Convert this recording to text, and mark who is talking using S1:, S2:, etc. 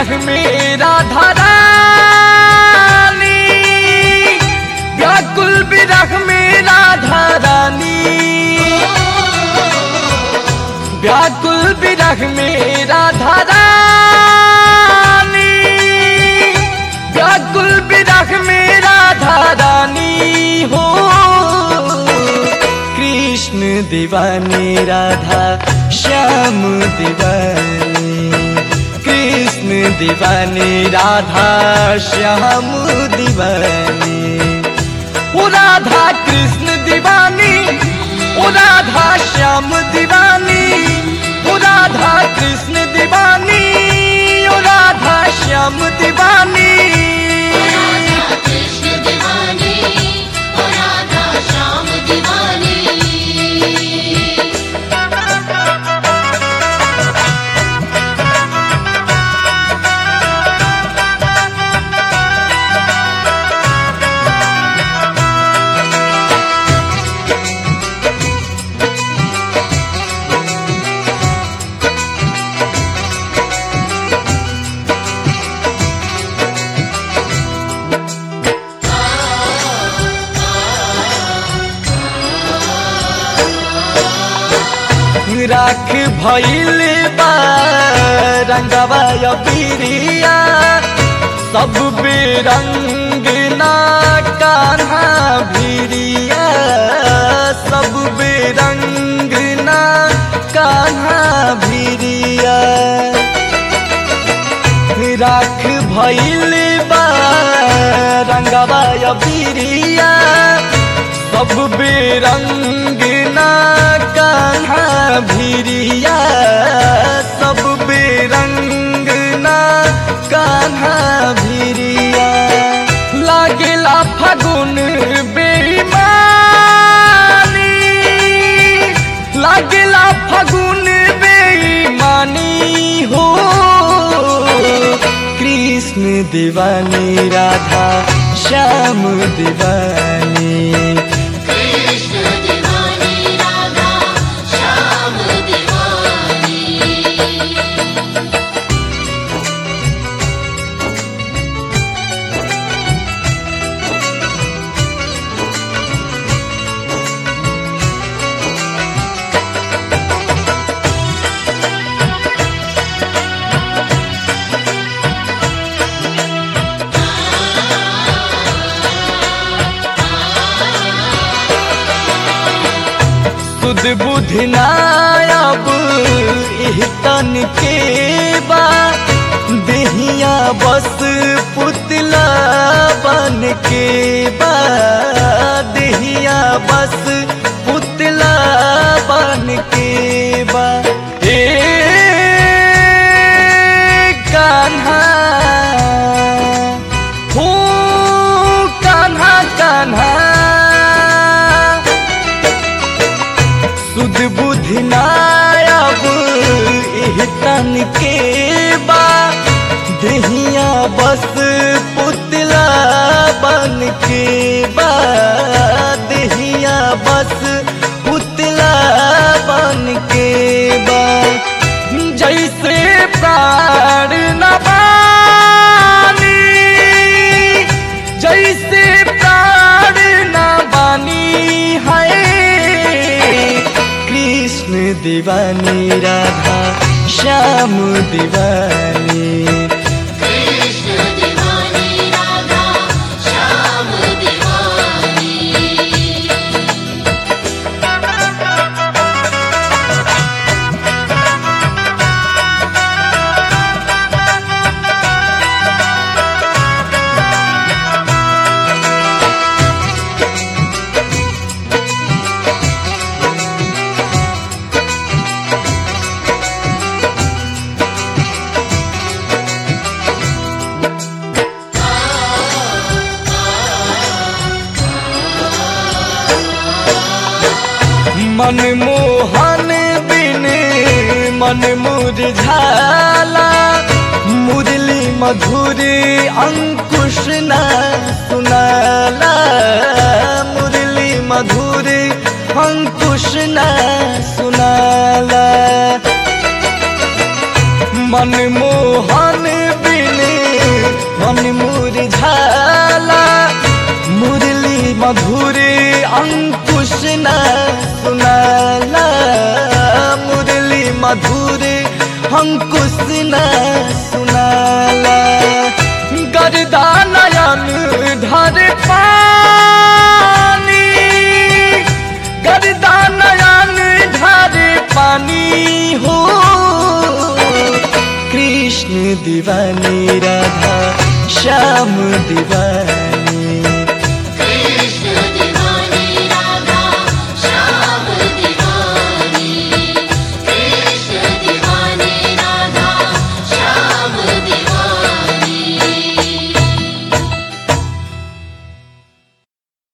S1: विरह में राधा रानी व्याकुल विरह में राधा रानी व्याकुल विरह में राधा रानी व्याकुल विरह में राधा रानी हो कृष्ण दीवानी राधा श्याम दीवानी कृष्ण दीवानी राधा श्याम दीवानी ओ राधा कृष्ण दीवानी ओ राधा श्याम दीवानी ओ राधा कृष्ण दीवानी ओ राधा श्याम दीवानी
S2: राधा कृष्ण दीवानी ओ राधा श्याम दीवानी
S1: राख भइल बा रंगवा या पीरिया सब बेरंग ना कान्हा भिरिया सब बेरंग ना कान्हा भिरिया राख भइल बा रंगवा या पीरिया सब बेरंग ना कान्हा भिरिया सब बेरंग ना कान्हा भिरिया लागेला फगुन बेईमानी लागेला फगुन बेईमानी हो कृष्ण दीवानी राधा श्याम दीवानी
S2: कृष्ण दीवानी राधा श्याम दीवानी
S1: सुध बुद्धि नायब इह तन के बा देहिया बस पुतला बन के बा देहिया बस पुतला बन के बा ए कान्हा हो कान्हा कान्हा सुध बुद्धि नायब एह तन के बा देहिया बस पुतला बन के बा देहिया बस पुतला बन के बा जैसे प्राण न बानी जैसे प्राण न बानी है कृष्ण दीवानी राधा श्याम दीवानी
S2: कृष्ण दीवानी राधा श्याम दीवानी
S1: मन मोहन बिन मन मुरझाला मुरली मधुर अंकुश न सुनाला मुरली मधुर अंकुश न सुनाला मन मोहन बिन मधुर अंकुश न सुनाला मुरली मधुर अंकुश न सुनाला गरदा नयन धर पानी गरदा नयन धर पानी हो कृष्ण दीवानी राधा श्याम दीवानी